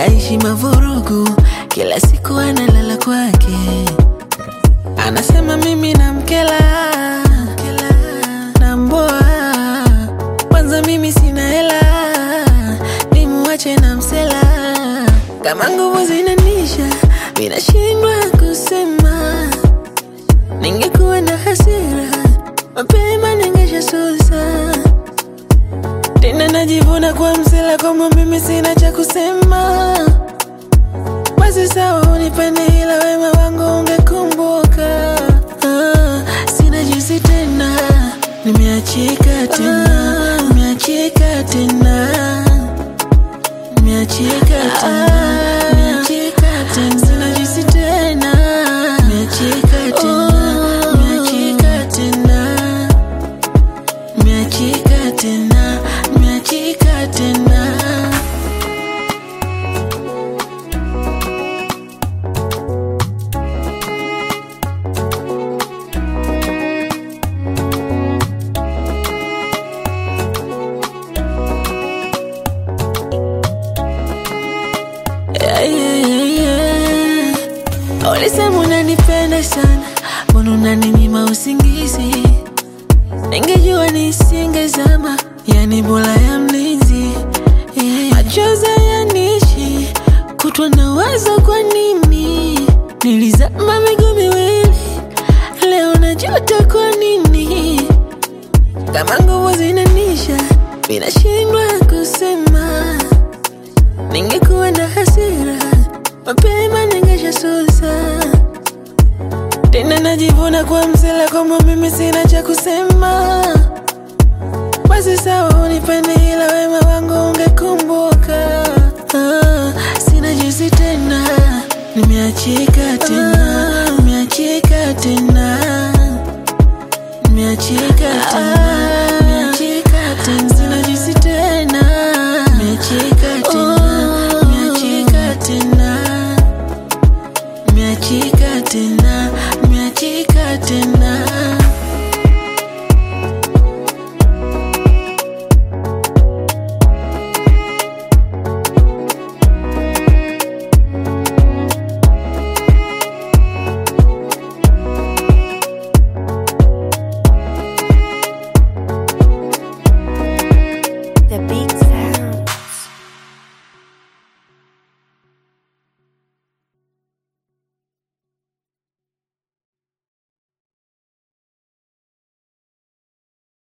aishi mavurugu, kila siku analala kwake, anasema mimi namkela namboa, kwanza mimi sina hela, nimuache na msela, kama nguvu zinanisha, minashindwa kusema, ningekuwa na hasira mapema ningeshasusa tena najivuna kwa msela kwamba mimi sina cha kusema. Basi sawa, unipende ila wema wangu ungekumbuka. Ah, sina jinsi tena, nimeachika tena, nimeachika tena, nimeachika tena, nimeachika tena, sina jinsi tena, nimeachika tena, nimeachika tena miachika tena, miachika tena. Yeah, yeah, yeah, yeah. Ulisema unanipenda sana, mbona unaninyima usingizi? Ningejua nisingezama, yani bora ya mlinzi. Yeah. Machozi yanishi kutwa na wazo, kwa nini nilizama miguu miwili, leo najuta kwa nini? Kama nguvu zinanisha, minashindwa kusema. Ningekuwa na hasira mapema, ningeshasusa tena najivuna kwa msela kwamba mimi sina cha kusema. Basi sawa, unipende ila wema wangu ungekumbuka. Ah, sina jinsi tena, nimeachika tena, nimeachika tena, nimeachika tena,